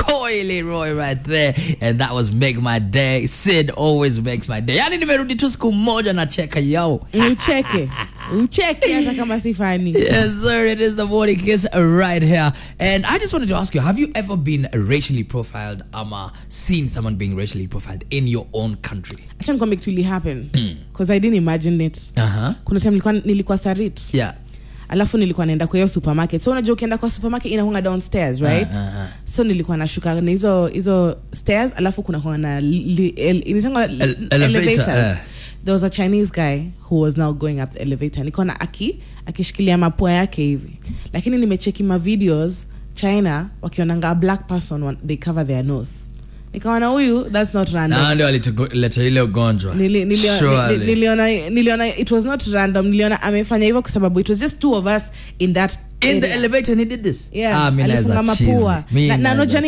Koi Leroy right there and that was make my day sid always makes my day yani nimerudi tu siku moja na cheka yo ucheke ucheke hata kama si fani Yes, sir. It is the morning kiss right here. And I just wanted to ask you have you ever been racially profiled, ama seen someone being racially profiled in your own country? acha nikwambie kitu ili happen because i didn't imagine it Uh huh. kuna time nilikuwa, nilikuwa sarit Yeah. alafu nilikuwa naenda kwa hiyo supermarket so unajua ukienda kwa supermarket inakunga downstairs right Ah, ah, ah. so nilikuwa nashuka na hizo hizo stairs alafu kuna kuwa na li- el- inaitangwa El- elevator, elevators eh. there was a chinese guy who was now going up the elevator nikaona aki akishikilia mapua yake hivi lakini nimecheki ma videos china wakionanga a black person when they cover their nose nikaona huyu that's not random Na ndio alituleta ile ugonjwa. Nili- nilio- Surely. ni- niliona niliona it was not random niliona amefanya hivyo kwa sababu it was just two of us in that in the area. elevator and he did this. Yeah, Ah, mi alifunga naweza cheese. mapua Mi na, na naweza unajua